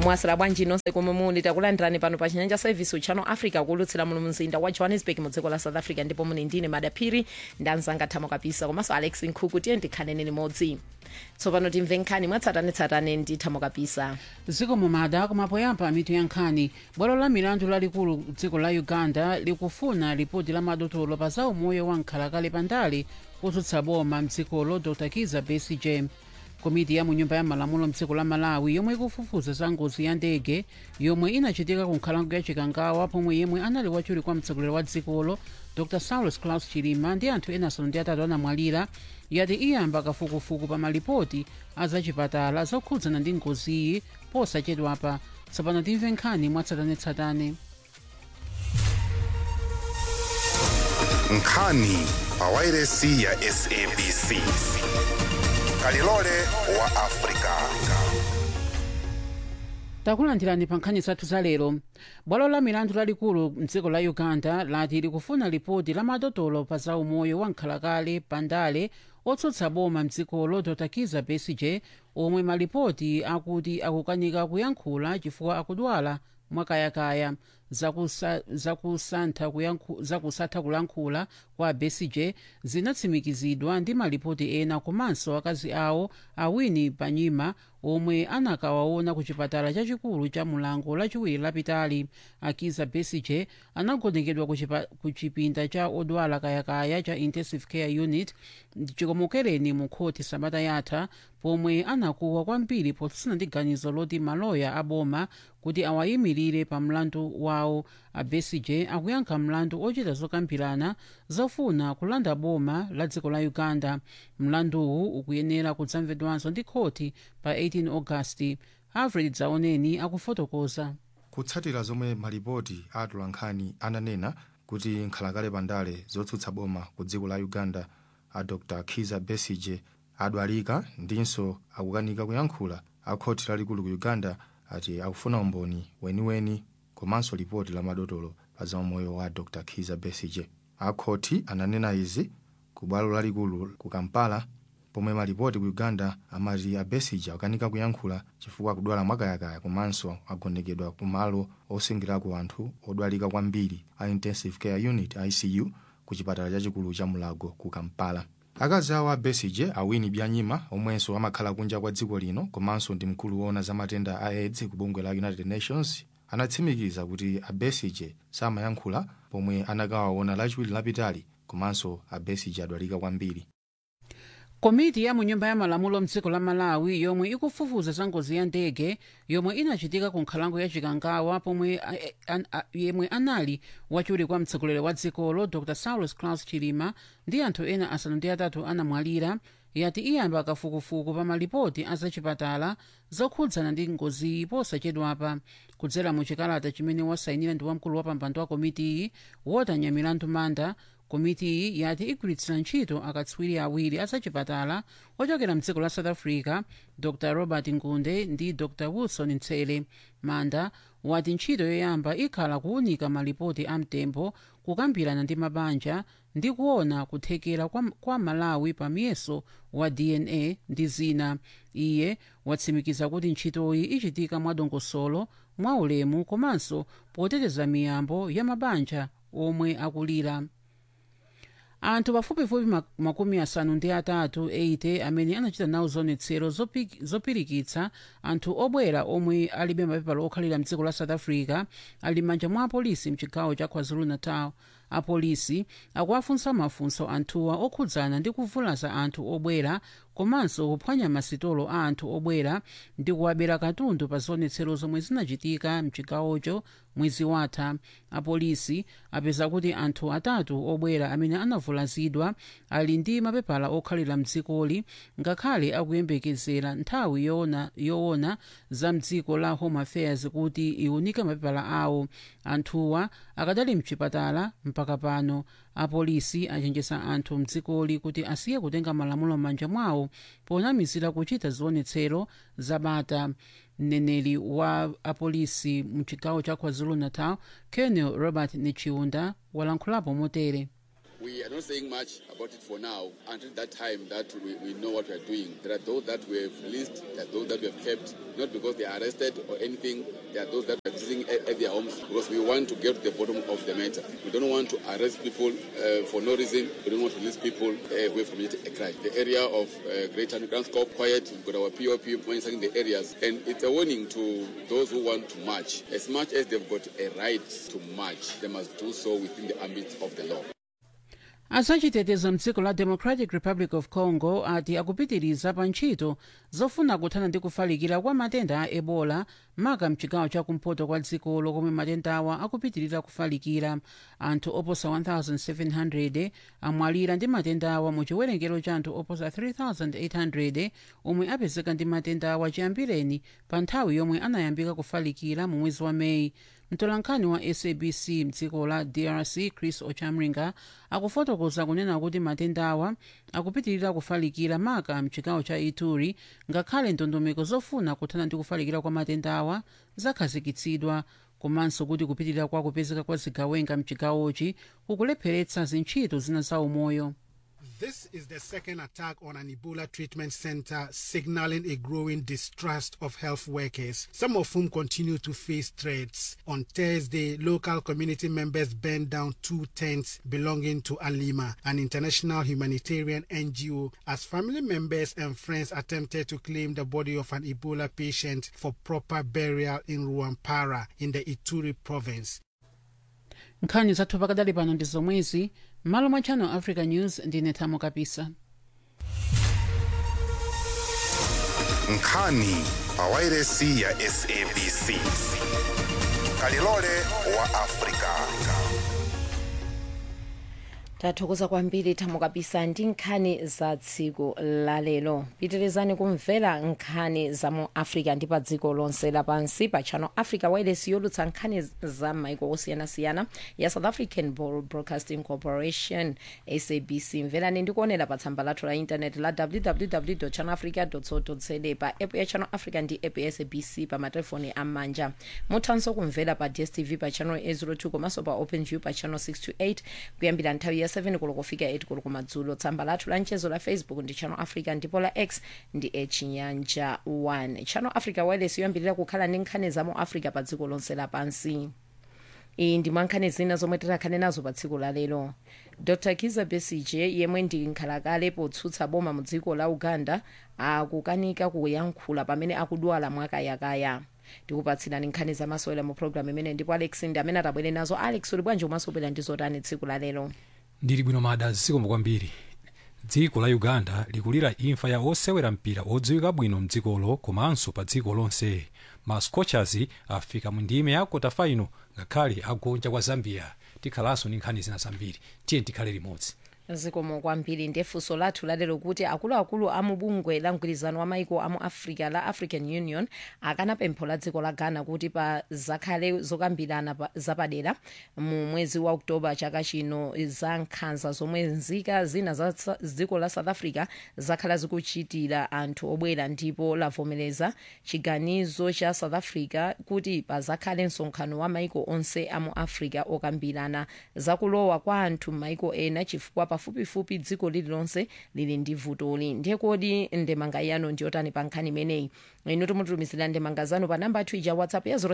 mwasira bwanji nonse komwe muli takulandirani pano pa chinyanja service channel africa kulutsira muno mzinda wa johannesburg mu dziko la south africa ndipo muli ndine madaphiri ndanzanga thamo kapisa komanso alex nkhuku tiye ndikhanene limodzi tsopano timve nkhani mwatsatanetsatane ndi thamo kapisa dziko mumada kumapoyamba mitu ya nkhani bwalo la milandu lalikulu dziko la uganda likufuna ripoti la madotolo pa za umoyo wa nkhalakale pandale kutsutsa boma mdzikolo dr kiza besigye komiti ya munyumba ya malamulo mdziko la malawi yomwe ikufufuza za ngozi ya ndege yomwe inachitika ku nkhalango ya chikangawa pomwe yemwe anali wachiwiri kwa mtsogoleri wa dzikolo dr saulos claus chilima ndi anthu ena asanu ndi atatu anamwalira yati iyamba kafukufuku pa malipoti a zachipatala zokhudzana ndi ngoziyi posachedwapa tsopano timve nkhani mwatsatanetsatane nkhani pa wairesi ya sabc kalilole wa afrika takulandirani pa nkhani zathu za lero bwalo la milandu lalikulu mdziko la uganda lati likufuna ripoti la madotolo pa za umoyo wa nkhalakale pandale otsutsa boma mdzikolo dr kiza besigye omwe malipoti akuti akukanika kuyankhula chifukwa akudwala mwakayakaya zakusa- zakusantha kuyankhu- zakusatha kulankhula kwa besigye zinatsimikizidwa ndi malipoti ena komanso akazi awo awini panyima omwe anakawaona ku chipatala chachikulu cha mulango lachiwiri lapitali akiza besigye anagonekedwa ku chipa- ku chipinda cha odwala kayakaya cha intensive care unit chikomokereni mu khoti sabata yatha pomwe anakuwa kwambiri potsutsana ndi ganizo loti maloya aboma kuti awayimirire pa mlandu wawo a besigye akuyankha mlandu ochita zokambirana zofuna kulanda boma la dziko la uganda mlanduwu ukuyenera kudzamvedwanso ndi khoti pa 18 agasti alfred dzaoneni akufotokoza kutsatira zomwe malipoti a atolankhani ananena kuti nkhalakale pandale zotsutsa boma ku dziko la uganda a dr kiza besigye adwalika ndinso akukanika kuyankhula a khoti lalikulu ku uganda ati akufuna umboni weniweni komanso lipoti la madotolo pa za umoyo wa dr kiza besigye akhoti ananena izi ku bwalo lalikulu ku kampala pomwe malipoti ku uganda amati a besigye akukanika kuyankhula chifukwa akudwala mwakayakaya komanso agonekedwa ku malo osungirako anthu odwalika kwambiri a intensive care unit icu ku chipatala chachikulu cha mulago ku kampala akazi awo a besigye awini byanyima omwenso amakhala kunja kwa dziko lino komanso ndi mkulu woona za matenda a aids ku bungwe la united nations anatsimikiza kuti a besigye samayankhula pomwe anakawaona lachiwiri lapitali komanso a besigye adwalika kwambiri komiti ya munyumba ya malamulo mdziko la malawi yomwe ikufufuza za ngozi ya ndege yomwe inachitika ku nkhalango ya chikangawa pomwe a- a- an- a- yemwe anali wachiwiri kwa mtsogoleri wa dzikolo dr saulos claus chilima ndi anthu ena asanu ndi atatu anamwalira yati iyamba kafukufuku pa malipoti a zachipatala zokhudzana ndi ngoziyi posachedwapa kudzera mu chikalata chimene wasayinira ndi wamkulu wa pampando wa komitiyi wotanya milandu manda komitiyi yati igwiritsira ntchito akatswiri awiri azachipatala ochokera mdziko la south africa dr robert ngunde ndi dr wilson ntsele manda wati ntchito yoyamba ikhala kuwunika malipoti amtembo kukambirana ndi mabanja ndi kuona kuthekera kwa, kwa malawi pa miyeso wa dna ndi zina iye watsimikiza kuti ntchitoyi ichitika mwadongosolo mwaulemu komanso poteteza miyambo ya mabanja omwe akulira anthu pafupifupi mak- makumi asanu ndi atatu 80 amene anachita nawo zionetsero zopi- zopirikitsa anthu obwera omwe alibe mapepala okhalira mdziko la south africa ali m'manja mwa apolisi mchigawo cha kwazulu-natal apolisi akuwafunsa mafunso anthuwa okhudzana ndi kuvulaza anthu obwera komanso kuphwanya masitolo a anthu obwera ndi kuwabera katundu pa zionetsero zomwe zinachitika mchigawocho mwezi watha apolisi apeza kuti anthu atatu obwera amene anavulazidwa ali ndi mapepala okhalira mdzikoli ngakhale akuyembekezera nthawi yoona, yoona za mdziko la home affairs kuti iwunike mapepala awo anthuwa akadali mchipatala mpaka pano apolisi achenjeza anthu mdzikoli kuti asiye kutenga malamulo m'manja mwawo ponamizira kuchita zionetsero zabata mneneri wa apolisi mchigawo cha kwazulu-natal colonel robert nichiunda walankhulapo motere We are not saying much about it for now until that time that we, we know what we are doing. There are those that we have released, there are those that we have kept, not because they are arrested or anything. There are those that are visiting at, at their homes because we want to get to the bottom of the matter. We don't want to arrest people uh, for no reason. We don't want to release people uh, who have committed a crime. The area of uh, Greater Underground Scope quiet. We've got our POP monitoring the areas, and it's a warning to those who want to march. As much as they've got a right to march, they must do so within the ambit of the law. azachitetezo mdziko la democratic republic of congo ati akupitiriza pa ntchito zofuna kuthana ndi kufalikira kwa matenda a ebola maka mchigawo chakumpoto kwa dzikolo komwe matendawa akupitirira kufalikira anthu oposa 1700 amwalira ndi matendawa mu chiwerengero cha anthu oposa 3800 omwe apezeka ndi matendawa chiyambireni pa nthawi yomwe anayambika kufalikira mu mwezi wa meyi mtolankhani wa sabc mdziko la drc chris ochamringa akufotokoza kunena kuti matendawa akupitirira kufalikira maka mchigawo cha ituri ngakhale ndondomeko zofuna kuthana ndi kufalikira kwa matendawa zakhazikitsidwa komanso kuti kupitirira kwa kupezeka kwa zigawenga mchigawochi kukulepheretsa zintchito zina za umoyo This is the second attack on an Ebola treatment center, signaling a growing distrust of health workers, some of whom continue to face threats. On Thursday, local community members burned down two tents belonging to Alima, an international humanitarian NGO, as family members and friends attempted to claim the body of an Ebola patient for proper burial in Ruampara in the Ituri province. nkhani zathu pakadali pano ndi zomwezi m'malo mwa channel africa news ndine thamo kapisa nkhani pawairesi ya sabc kalilole wa afrika tathokoza kwambiri thamo kapisa ndi nkhani za tsiku lalero pitirizani kumvera nkhani za mu africa ndi pa dziko lonse lapansi pa channel africa wireless yolutsa nkhani za maiko osiyanasiyana ya south african broadcasting corporation sabc mverani ndi kuonera pa tsamba lathu la intaneti la www channel africa co za pa app ya channel africa ndi app ya sabc pa matelefoni am'manja muthanso kumvera pa dstv pa channel 802 komanso pa openview pa channel 628 kuyambira nthawi ya 7 koloko kufika 8 koloko madzulo tsamba lathu la mchezo la facebook ndi channel africa ndipo la x ndi echinyanja 1 channel africa wireless yoyambirira kukhala ndi nkhani za mu africa pa dziko lonse lapansi iyi ndi mwankhani zina zomwe tikhale nazo pa tsiku la lero dr kiza besige yemwe ndi nkhalakale potsutsa boma mu dziko la uganda akukanika kuyankhula pamene akudwala mwakayakaya tikupatsirani nkhani zamasewera mu programu imene ndipo alex ndi amene atabwere nazo alex uli bwanji umasobwera ndi zotani tsiku la lero ndili bwino mada zikomo kwambiri dziko la uganda likulira imfa ya osewera mpira odziwika bwino mdzikolo komanso pa dziko lonse ma scorchers afika mu ndime ya kota final ngakhale agonja kwa zambia tikhalanso ndi nkhani zina zambiri tiye tikhale limodzi zikomo kwambiri ndefunso lathu lalero kuti akuluakulu a mubungwe la mgwirizano wa maiko amu africa la african union akana pempho la dziko la ghana kuti pa zakhale zokambirana pa- zapadera mu mwezi wa oktoba chaka chino za nkhanza zomwe nzika zina za sa- dziko la south africa zakhala zikuchitira anthu obwera ndipo lavomereza chiganizo cha south africa kuti pazakhale msonkhano wa maiko onse amu africa okambirana zakulowa kwa anthu m'maiko ena chifukwa pafupifupi dziko lililonse lili ndi vutoli ndiye kodi ndemanga yanu ndiyotani pa nkhani imeneyi inu timutumizira ndemanga zanu pa namba ija whatsapp ya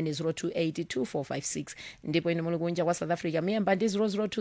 0790282456 ndipo inu muli kunja kwa south africa miyamba ndi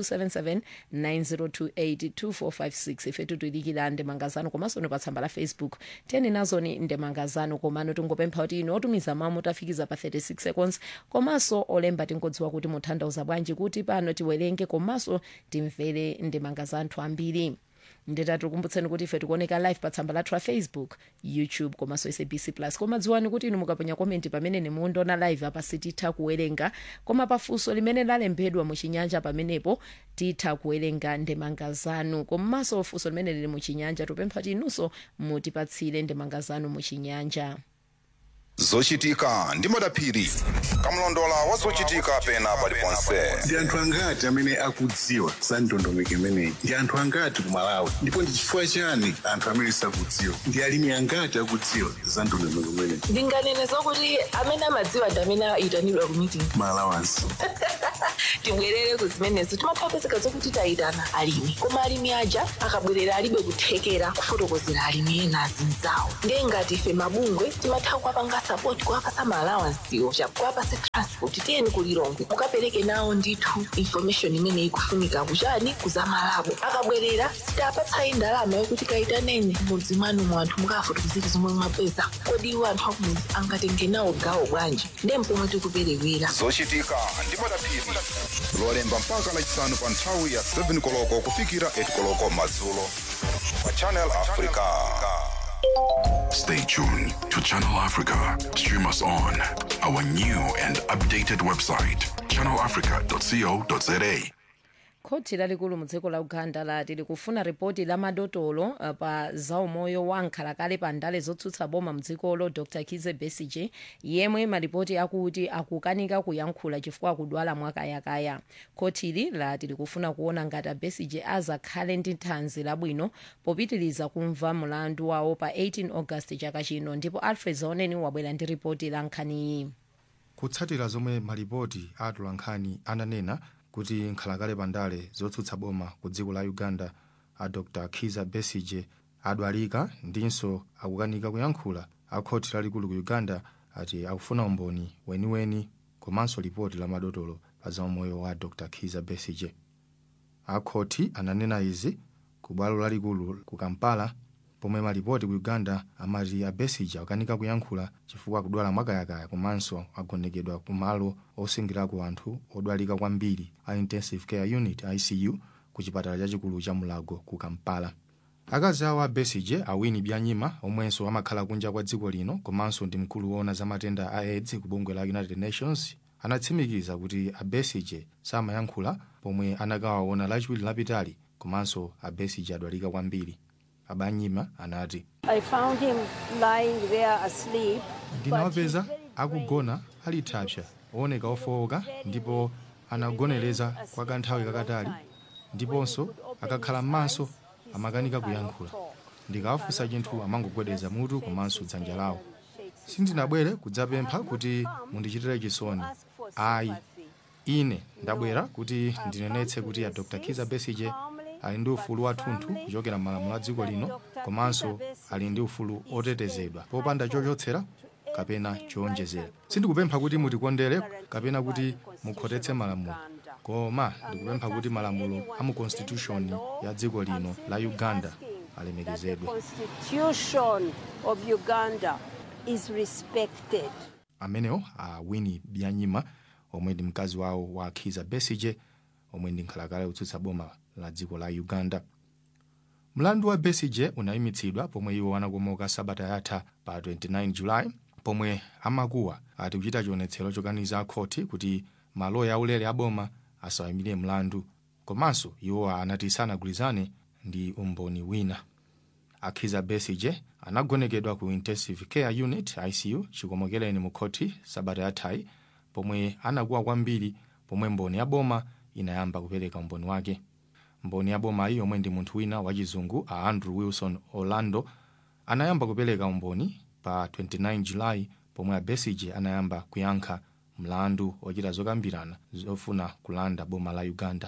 0027790282456 ife tutuyidikira ndemanga zanu komanso inu pa tsamba la facebook tiyeni nazoni ndemanga zanu komano tingopempha kuti inu otumiza mawu mutafikiza pa 36 seconds komanso olemba tingodziwa kuti mutanthauza bwanji kuti pano tiwerenge komanso timvere ndemanga za anthu ambiri nditatikumbutseni kuti ife tikuoneka live pa tsamba lathu la facebook youtube komanso sabc plus koma dziwani kuti inu mukaponya komenti pamene nimundiona live apa sititha kuwerenga koma pafunso limene lalembedwa muchinyanja pamenepo titha kuwerenga ndemanga zanu komanso funso limene lili muchinyanja tupempha kuti inunso mutipatsire ndemanga zanu muchinyanja zochitika ndi madaphiri kamlondola wa zochitika pena paliponse ndi anthu angati amene akudziwa za ndondomeko imeneyi ndi anthu angati ku malawi ndipo ndi chifukwa chani anthu amene sakudziwa ndi alimi angati akudziwa za ndondomeko imeneyi ndinganene zokuti amene amadziwa ndi amene ayitanidwa ku meeting malawansi tibwerere ku zimenezo timapezeka zokuti tayitana alimi koma alimi aja akabwerera alibe kuthekera kufotokozera alimi ena azinzawo ndiye ngati ife mabungwe timatha kuwapanga sapoti kuwapasa maalawansiwo kuwapasa transport tiyeni kulilongwe mukapereke nawo ndithu information imene ikufunika kuchani kuzamalabo akabwerera sitapatsayi ndalama yokuti kayitaneni mudzi mwanu mu anthu mukafotokozera zomwe mwapeza kodi iwo anthu akumudzi angatenge nawo gawo bwanji ndiye mpomwe tikuperewera zochitika ndi madaphiri lolemba mpaka lachisanu pa nthawi ya 7 koloko kufikira 8 koloko madzulo pa channel africa Stay tuned to Channel Africa. Stream us on our new and updated website, channelafrica.co.za. khoti lalikulu mu dziko la uganda lati likufuna ripoti la madotolo uh, pa zaumoyo wa nkhalakale pa ndale zotsutsa boma mdzikolo dr kize besige yemwe maripoti akuti akukanika kuyankhula chifukwa akudwala mwakayakaya khotili lati likufuna kuona ngati abesige azakhale ndi thanzi labwino popitiriza kumva mlandu wawo pa 18 august chaka chino ndipo alfred zaoneni wabwera ndi ripoti la nkhaniyi kutsatira zomwe malipoti a atolankhani ananena kuti nkhalakale pandale zotsutsa boma ku dziko la uganda a dr kiza besige adwalika ndinso akukanika kuyankhula a khoti lalikulu ku uganda ati akufuna umboni weniweni komanso lipoti la madotolo pa zaumoyo wa dr kiza besige a khoti ananena izi ku bwalo lalikulu ku kampala pomwe malipoti ku uganda amati a besige akukanika kuyankhula chifukwa akudwala mwakayakaya komanso agonekedwa ku malo osungirako anthu odwalika kwambiri a intensive care unit icu ku chipatala chachikulu cha mulago ku kampala akazi awo a besige awini byanyima omwenso amakhala kunja kwa dziko lino komanso ndi mkulu woona za matenda a aids ku bungwe la united nations anatsimikiza kuti a besige samayankhula pomwe anakawaona lachiwiri lapitali komanso a besige adwalika kwambiri abanyima anati I found him lying there asleep. ndinawapeza akugona ali thapsa ooneka ofowoka ndipo anagonereza kwa kanthawi kakatali ndiponso akakhala m'maso amakanika kuyankhula ndikawafunsa chinthu amangogwedeza mutu komanso dzanja lawo sindinabwere kudzapempha kuti mundichitire chisoni ayi ine ndabwera kuti ndinenetse kuti a dr kiza besige ali ndi ufulu wathunthu kuchokera m'malamulo a dziko lino komanso ali ndi ufulu otetezedwa popanda chochotsera kapena chowonjezera sindikupempha kuti mutikondere kapena kuti mukhotetse malamulo koma ndikupempha kuti malamulo a mu constitution ya dziko lino la uganda alemekezedwe Constitution of Uganda is respected. amenewo a winnie byanyima omwe ndi mkazi wawo wa kiza besige omwe ndi nkhalakale yotsutsa boma la dziko la uganda mlandu wa besige unayimitsidwa pomwe iwo anakomoka sabata yatha pa 29 julayi pomwe amakuwa ati kuchita chionetsero chokaniza khoti kuti maloya aulere aboma asawayimire mlandu komanso iwo anati sanagwirizane ndi umboni wina akhiza besige anagonekedwa ku intensive care unit icu chikomokereni mu khoti sabata yathayi pomwe anakuwa kwambiri pomwe mboni ya boma inayamba kupereka umboni wake mboni ya bomayi yomwe ndi munthu wina wachizungu a andrew wilson orlando anayamba kupereka umboni pa 29 julayi pomwe a besige anayamba kuyankha mlandu ochita zokambirana zofuna kulanda boma la uganda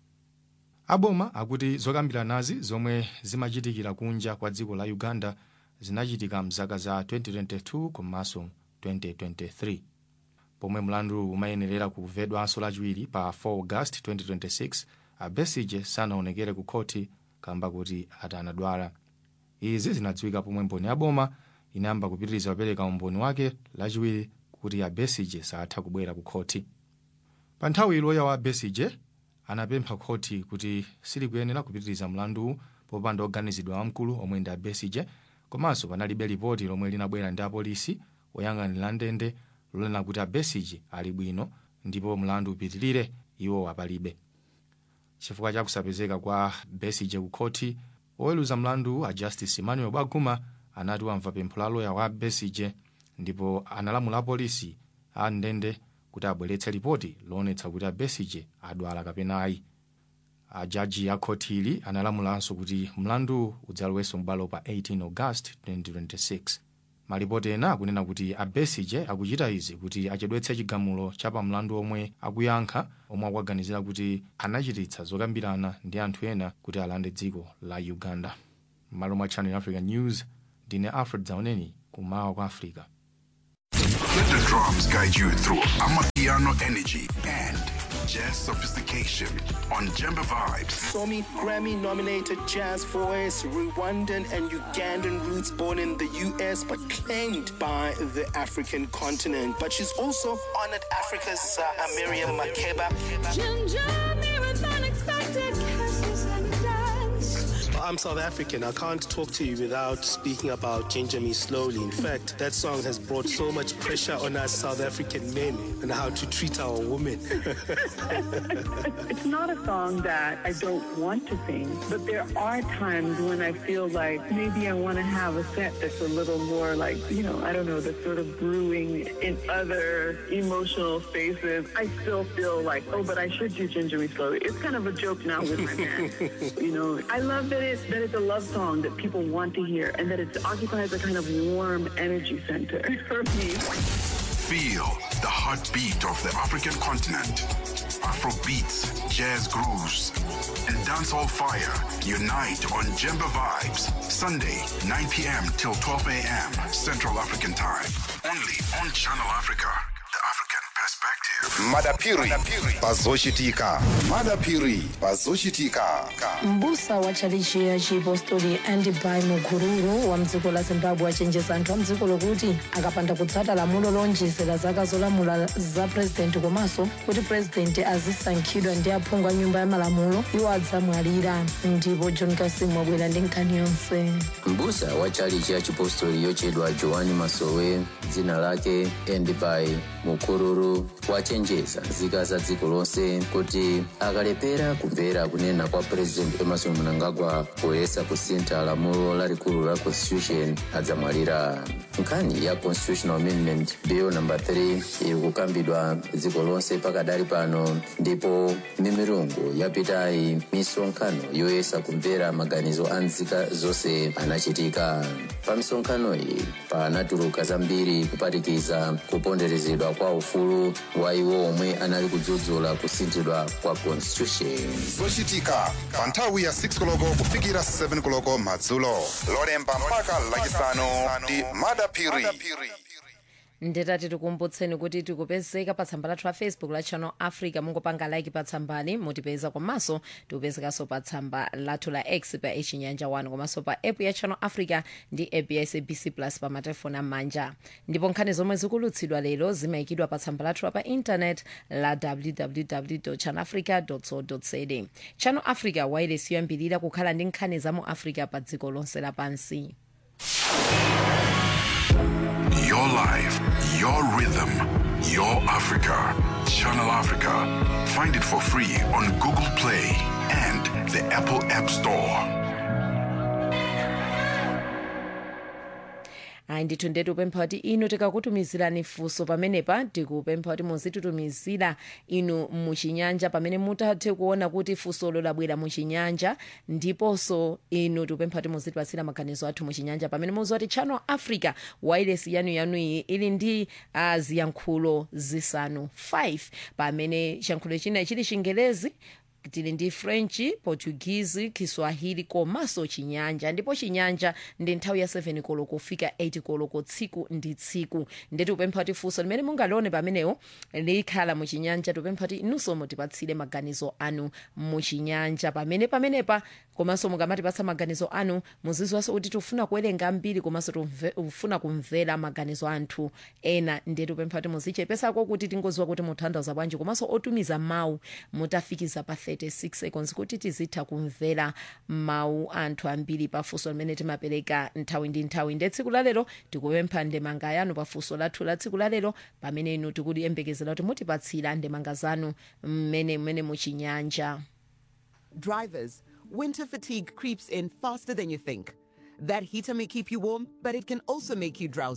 aboma akuti zokambiranazi zomwe zimachitikira kunja kwa dziko la uganda zinachitika mzaka za 2022 komanso 2023 pomwe mlandu umayenerera kumvedwanso lachiwiri pa 4 august 2026 a besige sanaonekere ku khoti kamba kuti ati anadwala izi zinadziwika pomwe mboni ya boma inayamba kupitiriza kupereka umboni wake lachiwiri kuti a besige satha kubwera ku khoti pa nthawi loya wa besige anapempha khoti kuti silikuyenera kupitiriza mlanduwu popanda oganizidwa wamkulu omwe ndi a besige komanso panalibe lipoti lomwe linabwera ndi apolisi oyang'anira ndende lonena kuti a besige ali bwino ndipo mlandu upitirire iwo apalibe chifukwa cha kusapezeka kwa besige ku khoti oweruza mlandu a justice emmanuel baguma anati wamva pempho la loya wa besige ndipo analamula apolisi a ndende kuti abweretse ripoti loonetsa kuti a besige adwala kapena ayi ajaji a khoti ili analamulanso kuti mlandu udzalowenso m'bwalo pa 18 august 2026 malipoti ena akunena kuti a besige akuchita izi kuti achedwetse chigamulo cha pamlandu omwe akuyankha omwe akuganizira kuti anachititsa zokambirana ndi anthu ena kuti alande dziko la uganda m'malo mwa channel africa news ndine alfred zauneni kumawa kwa africa Let the drums guide you through Amapiano energy and jazz sophistication on Jemba Vibes. Somi Grammy nominated jazz voice, Rwandan and Ugandan roots born in the US but claimed by the African continent. But she's also honored Africa's uh, Miriam Makeba. I'm South African. I can't talk to you without speaking about Ginger Me Slowly. In fact, that song has brought so much pressure on us South African men and how to treat our women. It's not a song that I don't want to sing, but there are times when I feel like maybe I want to have a set that's a little more like, you know, I don't know, that's sort of brewing in other emotional spaces. I still feel like, oh, but I should do Ginger Me Slowly. It's kind of a joke now with my man. you know, I love that it's, that it's a love song that people want to hear and that it occupies a kind of warm energy center for me. Feel the heartbeat of the African continent. Afro beats, jazz grooves, and dancehall fire unite on Jemba Vibes. Sunday, 9 p.m. till 12 a.m. Central African Time. Only on Channel Africa. The African perspective. madapiri pazochitika madapiri pazochitika mbusa wa tchalichi ya chipostori andibai mukururu wa mdziko la zimbabwe achenjeza anthu a mdziko lokuti akapanda kutsata lamulo lonjezera zaka zolamula za purezidenti komanso kuti purezidenti azisankhidwa ndi aphungu a nyumba ya malamulo iwo adzamwalira ndipo john kasimu wabwera ndi nkhani yonse mbusa wa tchalichi ya chipostori yochedwa joani masowe dzina lake endibai mukururu wachenjeza nzika za dziko lonse kuti akalepera kumvera kunena kwa president emerson mnangagwa poyesa kusintha lamulo lalikulu la constitution adzamwalira nkhani ya constitutional amendment bill number 3 iri kukambidwa dziko lonse pakadali pano ndipo mimirungu yapitayi misonkhano yoyesa kumvera maganizo a nzika zonse anachitika pa misonkhano iyi panatuluka zambiri kuphatikiza kuponderezedwa kwa ufulu wa iwo omwe anali kudzudzula kusinthidwa kwa constitution zochitika pa nthawi ya 6 koloko kufikira 7 koloko madzulo lolemba mpaka lachisanu ndi madapiri ndetati tikumbutseni kuti tikupezeka pa tsamba lathu la facebook la channel africa mungopanga like pa tsambali mutipeza komanso tikupezekanso pa tsamba lathu la x pa echinyanja 1 komanso pa app ya channel africa ndi app ya sabc plus pa matelefoni am'manja ndipo nkhani zomwe zikulutsidwa lero zimayikidwa pa tsamba lathu la pa intanet la www channel africa co za channel africa wailesi yoyambirira kukhala ndi nkhani za mu africa pa dziko lonse lapansi Your life, your rhythm, your Africa. Channel Africa. Find it for free on Google Play and the Apple App Store. ayi ndithu ndetu upempha kuti inu tikakutumizirani funso pamenepa tikupempha kuti muzititumizira inu muchinyanja pamene mutathe kuona kuti funsolo labwera muchinyanja ndiponso inu tikupempha kuti muzitipatsira maganizo athu muchinyanja pamene muziwa kuti channel africa wailesi yanuyanuyi ili ndi uh, ziyankhulo zisanu 5 pamene chiyankhulo china chili chingelezi tili ndi french portuguese kiswahili komanso chinyanja ndipo chinyanja ndi nthawi ya 7 koloko kufika 8 koloko tsiku ndi tsiku ndeti upempha kuti funso limene mungalione pamenewo likhala muchinyanja tipempha kuti inunso mutipatsire maganizo anu muchinyanja pamene pamenepa komanso mukamatipatsa maganizo anu muziziwanso kuti tifuna kuwerenga ambiri komanso tifuna kumvera maganizo anthu ena ndeti upempha kuti muzichepesako kuti tingoziwa kuti muthandaza bwanji komanso otumiza mawu mutafikiza pa 36 seconds kuti tizitha kumvera mawu anthu ambiri pafunso limene timapereka nthawi ndi nthawi nde tsiku lalero tikupempha ndemanga yanu pafunso lathu la tsiku lalero pamene inu tikuyembekezera kuti mutipatsira ndemanga zanu mmene mmene muchinyanja Drivers, winter fatigue creeps in faster than you think. That heater may keep you warm, but it can also make you drowsy.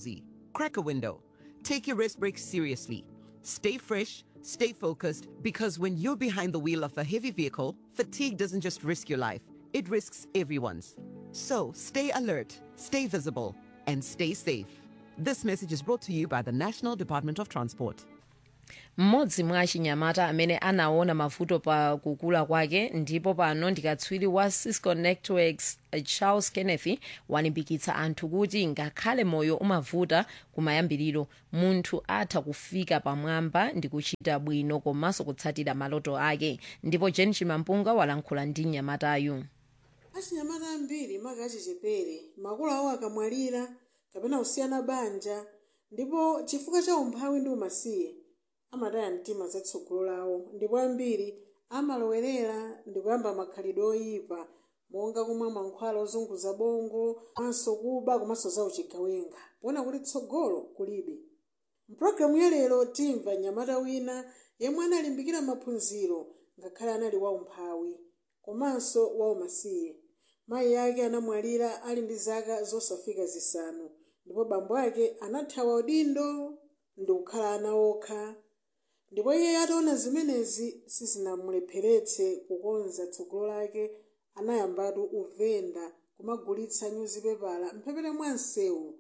Crack a window. Take your rest break seriously. Stay fresh, stay focused, because when you're behind the wheel of a heavy vehicle, fatigue doesn't just risk your life, it risks everyone's. So stay alert, stay visible, and stay safe. This message is brought to you by the National Department of Transport. mmodzi mwa achinyamata amene anaona mavuto pa kukula kwake ndipo pano ndikatswiri wa cisco networks eh, charles kenneth walimbikitsa anthu kuti ngakhale moyo umavuta kumayambiriro munthu atha kufika pamwamba ndi kuchita bwino komanso kutsatira maloto ake ndipo jen chimampunga walankhula ndi mnyamatayu achinyamata ambiri maka achichepere makolo awo akamwalira kapena kusiyana banja ndipo chifukwa cha umphawi ndi umasiye amataya mtima zatsogolo lawo ndipo ambiri amalowerera ndi kuyamba makhalidwe oyipa monga kumwa mankhwala ozunguza bongo komanso kuba komanso zauchigawenga poona kuti tsogolo kulibe mpulogalamu ya lero timva mnyamata wina yemwe analimbikira maphunziro ngakhale anali waumphawi komanso waumasiye mayi ake anamwalira ali ndi zaka zosafika zisanu ndipo bambo ake anathawa udindo ndi kukhala ana okha ndipo iye ataona zimenezi sizinamulepheretse kukonza tsogolo lake anayambatu uvenda kumagulitsa nyuzipepala mphepete mwa msewu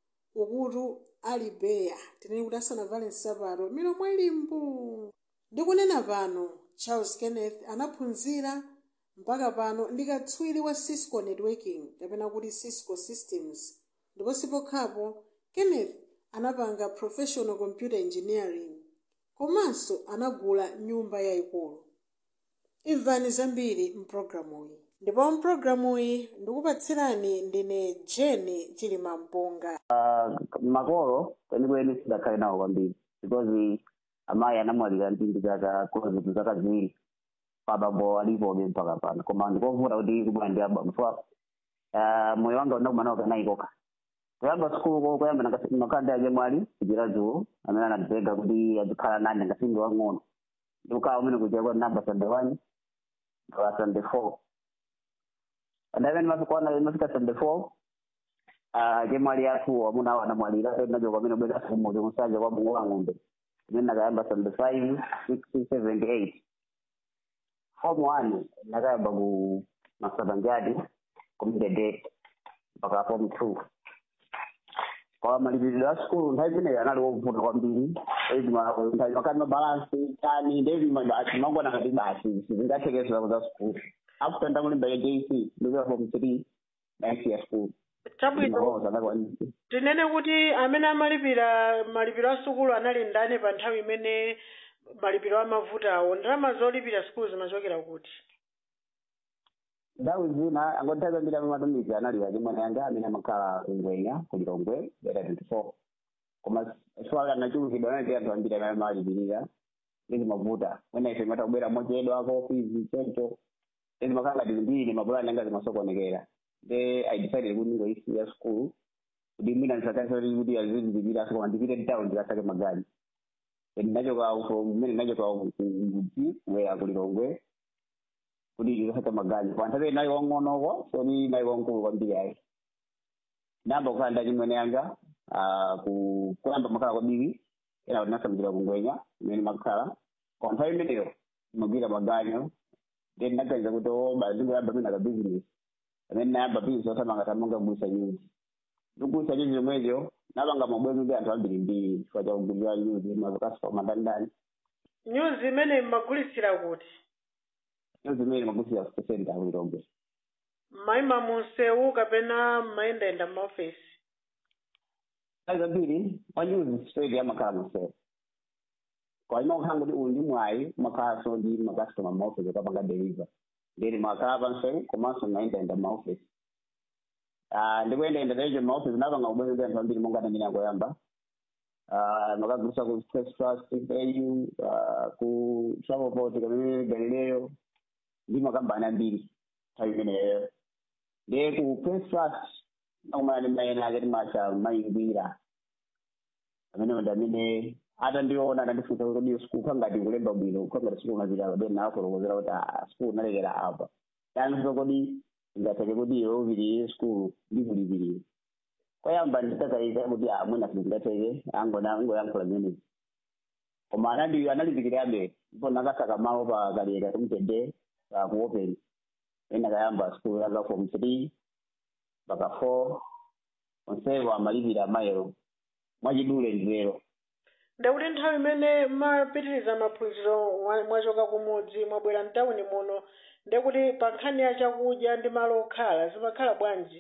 ukutu ali beya tinene kuti asanavale nsapato milomo ilimbu ndikunena pano charles kenneth anaphunzira mpaka pano ndi katswiri wa cisco networking kapena kuti cisco systems ndipo sipokhapo kenneth anapanga professional computer engineering komanso anagula nyumba yayikulu imvani zambiri mpulogalamuyi ndipo mpulogalamuyi ndikupatsirani ndine jeni chilimampunga uh, makolo kwenikweni sidakhale nawo kwambiri because amayi anamwalira ndi zaka close zaka ziwiri abambo alipobe mpaka pano koma ndikovuta kuti kubwana ndi abambo so uh, moyo wanga unakumanawo kanayikoka kuyamba sukulu kuyamba makanda ake mwali kuchira dzulo amene ananditenga kuti azikhala nane ngasimbi wang'ono ndikukawa umene kuchira kwa namba sunday one mpaka sunday four adamene mafikwana mafika sunday four chemwali athu amuna awo anamwalira nacho kwamene ubweka sumuzi kusanja kwa mungu wa ng'ombe imene nakayamba sunday five six seven eight form one nakayamba ku masabanjati kumdede mpaka form two kwa malipiriro a sikulu nthawi imeneyo anali wovuta kwambiri makati mabalansi tani ndevi mangona ngati basi sizingathekesera za sikulu after ndakulimba ya jc ndikuya form three next year school chabwino tinene kuti amene amalipira malipiro a sukulu anali ndani pa nthawi imene malipiro amavutawo ndalama zolipira sukulu zimachokera kuti nthawi zina angoti nthawi zambiri amamatumiza analiwa chimwene yanga amene amakhala kungwenya kulilongwe beta twenty four koma swala anachulukidwa anati anthu ambiri amene amalipirira ndi zimavuta mwina ife matakubwera mochedwa kofizi choncho ndi zimakhala ngati zimbiri mapulani anga zimasokonekera then i decided kuti ngoisiya school kuti mwina ndisakasoti kuti azizilipira koma ndipite town ndikasake magani ndinachoka from mmene ndinachoka kumudzi kubwera kulilongwe kuti ndikasake magani pa nthawi nayi wang'onoko so ni nayi wankulu kwambiri ayi namba kukhala nda chimwene yanga kuyamba makhala kwabiri ena kuti nasamukira kungwenya imene makhala kwa nthawi imeneyo magwira maganyo then ndinaganiza kuti oba ndingoyamba mina ka business amene nayamba business osamanga tamonga kugulisa nyuzi ndikugulisa nyuzi zomwezo napanga mabwenzi ndi anthu ambiri mbiri chifukwa cha kugulisa nyuzi mazokasitoma ndandani nyuzi imene mmagulisira kuti nyuzi imene magulisira kusenta kulilongwe mayima munsewu kapena mmayendayenda m'maofesi nthawi zambiri wanyuzi straight amakhala munsewu kwa ino kukhala kuti uyu ndi mwayi umakhalanso ndi makasitoma m'maofesi okapanga deliver ndiri makhala pansewu komanso mayendayenda m'maofesi ndikuyendayenda techo m'maofesi napanga kubwenzi ndi anthu ambiri monga ndamene akoyamba makagulisa ku stress trust au ku travelport kamene galileyo ndi makambani ambiri nthawi imeneyo ndi ku press trust nakumana ndi mayena ake timacha mayingwira amene ndi amene atandiona atandifunsa kuti kodi sikulu khangati nkulemba bwino khangati sikulu ngapita then nakolokozera kuti sikulu nalekera apa tandifunsa kodi ingatheke kuti iwe upitiriye sikulu ndikulipirire koyamba ndisakaiza kuti amwena singateke angona ngoyankhula zimenezi koma anali analimbikirabe ndipo nakasaka malo pa kalera kumtende kuopeni ena kayamba sikulu yaka form three mpaka four onsewo amalipira amayero mwachidule ndilero ndakuti nthawi imene mapitiriza maphunziro mwa- mwachoka kumudzi mwabwera mtawuni muno ndekuti pa nkhani ya chakudya ndi malo okhala zimakhala bwanji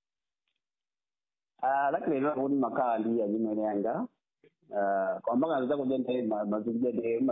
Ah, lakini leo kuti makhala ndi azimene yanga Ah, kwamba kanza kudya ndi mazikudya ndi